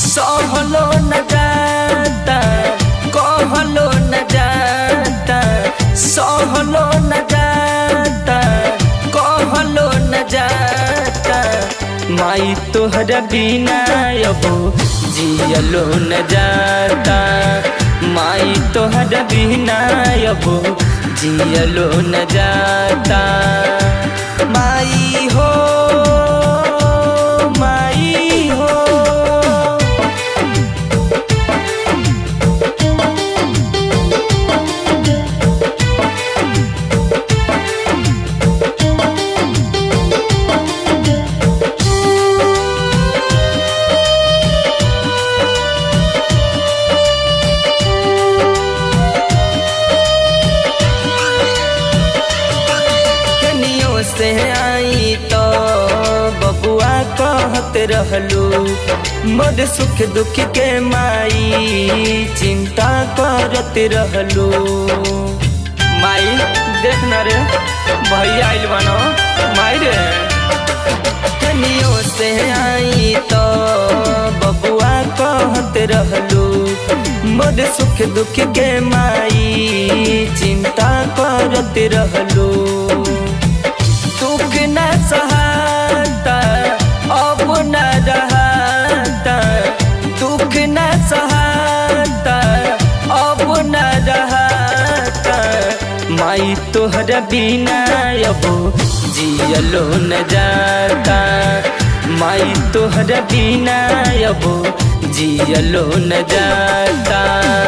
सहलो न जाता कहलो न जाता सहलो न जाता कहलो न जाता माई तोहर बिना अब जियलो न जाता माई तोहर बिना अब जियलो न जाता माई हो माई हो कनियों से आई तो बबुआ कहत रहलू मोर सुख दुख के माई चिंता करत रहलू माई देख न रे भैया आइल बनो माई रे कनियों से आई तो बबुआ कहत रहलू मोर सुख दुख के माई चिंता करत रहलू दुख न सहाता अब न रहता दुख न सहाता अब न रहता माई तोहर बिना अब जियलो न जाता माई तोहर बिना अब जियलो न जाता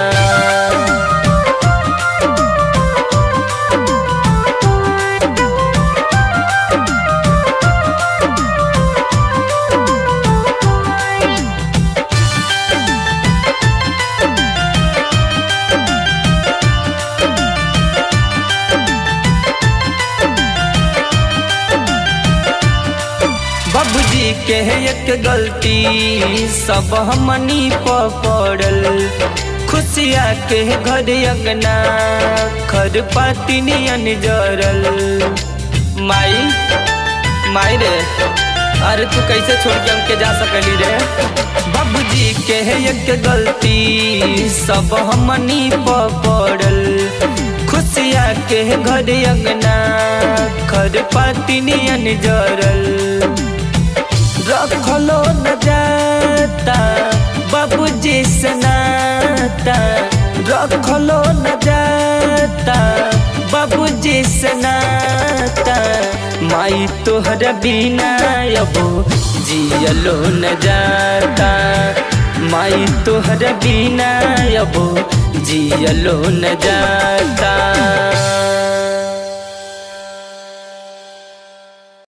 बाबूजी के एक गलती सब हमनी पड़ल खुशिया के घर अंगना खर पाती नियन जरल माई माई रे अरे तू कैसे छोड़ के हमके जा सकली रे बाबूजी के एक गलती सब हमनी पड़ल खुशिया के घर अंगना खर पाती नियन जरल रखलो न जाता बाबूजी सनाता रखलो न जाता बाबूजी सनाता माई तोहर बिना अब जियलो न जाता माई तोहर बिना अब जियलो न जाता